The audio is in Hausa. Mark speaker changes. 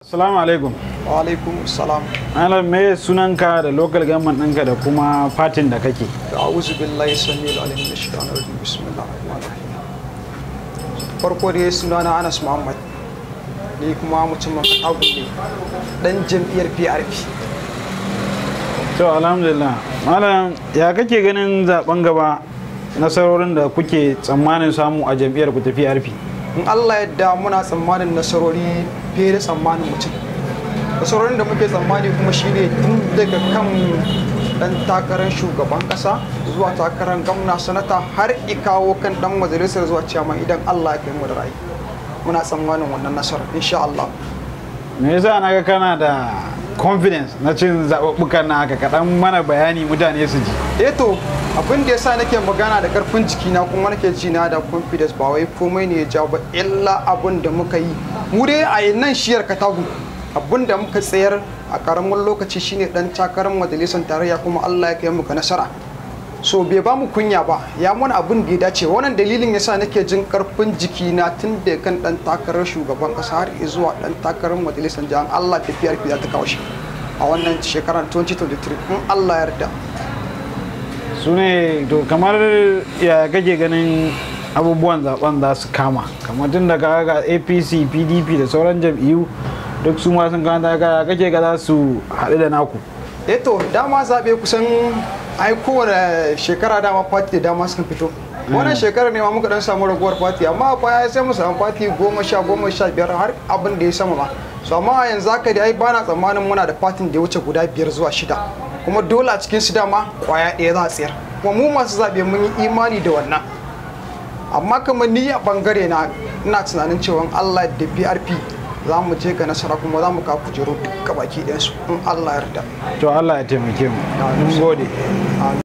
Speaker 1: Assalamu alaikum.
Speaker 2: wa alaikum salam
Speaker 1: Malam me sunanka da local government ɗinka da kuma fatin da kake?
Speaker 2: a'udhu billahi samil alim min shaitanir rajim bismillahir rahmanir rahim farko dai sunana Anas Muhammad ni kuma mutumin Katagun ne dan jam'iyyar PRP
Speaker 1: To alhamdulillah. Malam ya kake ganin zaben gaba nasarorin da kuke tsammanin samu a jam'iyyar ku ta PRP?
Speaker 2: in Allah yadda muna tsammanin nasarori fiye da tsammanin mutum nasarorin da muke tsammani kuma shine tun daga kan dan takarar shugaban kasa zuwa takarar gwamna sanata har ikawo kan dan majalisar zuwa ciyaman idan Allah ya kai mu da rai muna tsammanin wannan nasarar insha Allah
Speaker 1: Me yasa na ga kana da confidence na cin zaɓuɓɓukan na haka kaɗan mana bayani mutane su ji.
Speaker 2: eh to abin da yasa nake magana da karfin jikina kuma nake ji na da confidence ba wai komai ne ya jawo ba illa abin da muka yi mu dai a nan shiyar katagu abin da muka tsayar a karamin lokaci shine dan takarar majalisar tarayya kuma Allah ya kai muka nasara so bai ba mu kunya ba ya mana abin da ya dace wannan dalilin yasa nake jin karfin jikina tun da kan dan takarar shugaban kasa har zuwa dan takarar majalisar jihar Allah tafiyar za ta kawo shi a wannan shekarar 2023 in Allah ya yarda
Speaker 1: Su ne to kamar ya kake ganin abubuwan zaben za su kama kamar tun daga ga APC, PDP da sauran jam'iyyu duk su ma sun kanta ya kake ga za su haɗu da naku.
Speaker 2: eh to dama zaɓe kusan ai kowane shekara dama fati da dama sukan fito wannan shekarar ne ma muka dan samu raguwar fati amma a baya sai mu samu fati goma sha goma sha biyar har abin da ya sama ma so amma a yanzu haka dai ai bana tsammanin muna da fatin da ya wuce guda biyar zuwa shida kuma dole a cikin su dama kwaya ɗaya za a tsayar kuma mu masu zaɓe mun yi imani da wannan amma kamar ni a bangare na ina tunanin cewa Allah da PRP za mu je ga nasara kuma za mu kawo kujeru duka baki ɗayansu in Allah ya yarda
Speaker 1: To Allah ya taimake mu. Mun gode.
Speaker 2: Amin.